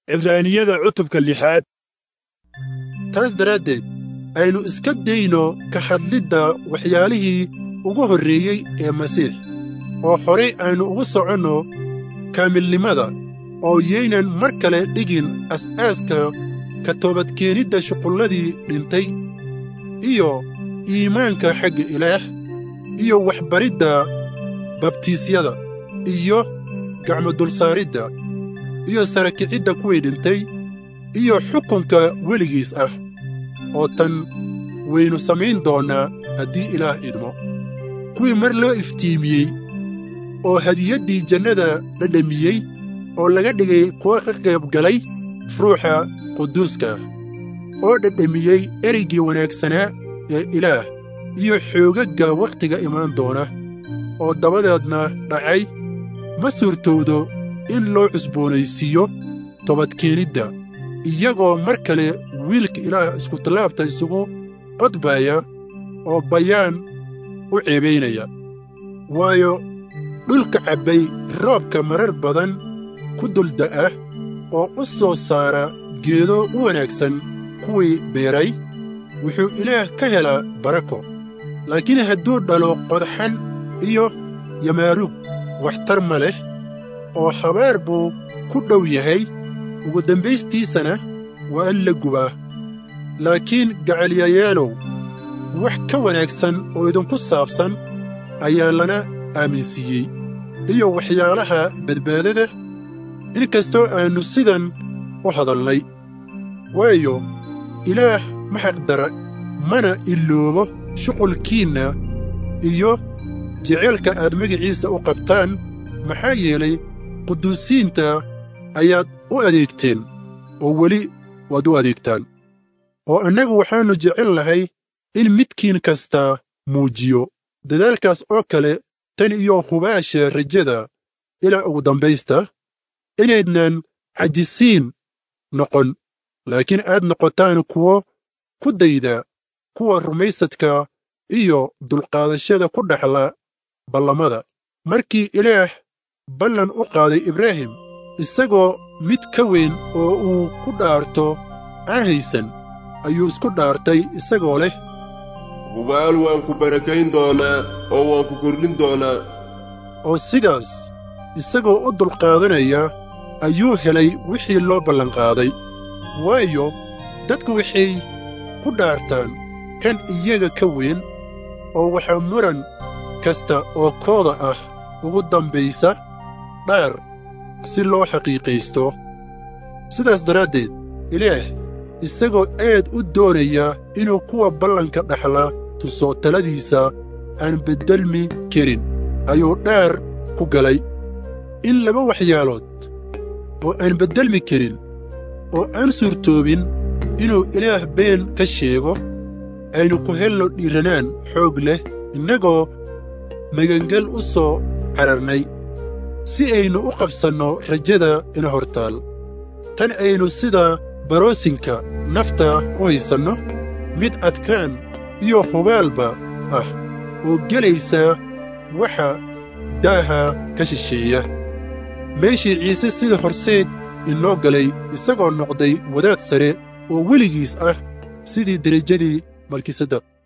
cibraaniyada cutubka lixaad taas daraaddeed aynu iska dayno ka hadlidda waxyaalihii ugu horreeyey ee masiix oo horay aynu ugu soconno kaamilnimada oo yaynan mar kale dhigin as'aaska ka toobadkeenidda shuqulladii dhintay iyo iimaanka xagga ilaah iyo waxbaridda babtiisyada iyo gacmo-dulsaaridda iyo sarakicidda kuwii dhintay iyo xukunka weligiis ah oo tan waynu samayn doonnaa haddii ilaah idmo kuwii mar loo iftiimiyey oo hadiyaddii jannada dhadhamiyey oo laga dhigay kuwa ka qayb galay ruuxa quduuska ah oo dhadhamiyey ereygii wanaagsanaa ee ilaah iyo xoogagga wakhtiga imaan doona oo dabadeedna dhacay ma suurtowdo in loo cusboonaysiiyo tobadkeenidda iyagoo mar kale wiilka ilaah iskutallaabta isugu qodbaya oo bayaan u ceebaynaya waayo dhulka cabbay roobka marar badan ku dulda'a oo u soo saara geedo u wanaagsan kuwii beeray wuxuu ilaah ka helaa barako laakiin hadduu dhalo qodxan iyo yamaarug waxtar ma leh oo habaar buu ku dhow yahay ugu dambaystiisana waa in la gubaa laakiin gacalyayaalow wax ka wanaagsan oo idinku saabsan ayaa lana aaminsiiyey iyo waxyaalaha badbaadada in kastoo aannu sidan u hadalnay waayo ilaah ma xaqdara mana iloobo shuqulkiinna iyo jeceylka aad magaciisa u qabtaan maxaa yeelay quduusiinta ayaad u adeegteen oo weli waad u adeegtaan oo annagu waxaannu jecel lahay in midkiin kastaa muujiyo dadaalkaas oo kale tan iyo hubaasha rajada ilaa ugu dambaysta inaydnan cajisiin noqon laakiin aad noqotaan kuwo ku dayda kuwa rumaysadka iyo dulqaadashada ku dhaxla ballamada markii ilaah ballan u qaaday ibraahim isagoo mid ka weyn oo uu ku dhaarto aan haysan ayuu isku dhaartay isagoo leh hubaal waan ku barakayn doonaa oo waan ku kordhin doonaa oo sidaas isagoo u dulqaadanaya ayuu helay wixii loo ballanqaaday waayo dadku waxay ku dhaartaan kan iyaga ka weyn oo waxaa muran kasta oo kooda ah ugu dambaysa dhaar si loo xaqiiqaysto sidaas daraaddeed ilaah isagoo aad u doonaya inuu kuwa ballanka dhaxla tuso taladiisa aan beddelmi karin ayuu dhaar ku galay in laba waxyaalood oo aan beddelmi karin oo aan suurtoobin inuu ilaah been ka sheego aynu ku helno dhiiranaan xoog leh innagoo magangel u soo cararnay si aynu u qabsanno rajada ina hortaal tan aynu sida baroosinka nafta u haysanno mid adkaan iyo hubaalba ah oo gelaysa waxa daaha ka shisheeya meeshii ciise sida horseed inoo galay isagoo noqday wadaad sare oo weligiis ah sidii derajadii malkisadaq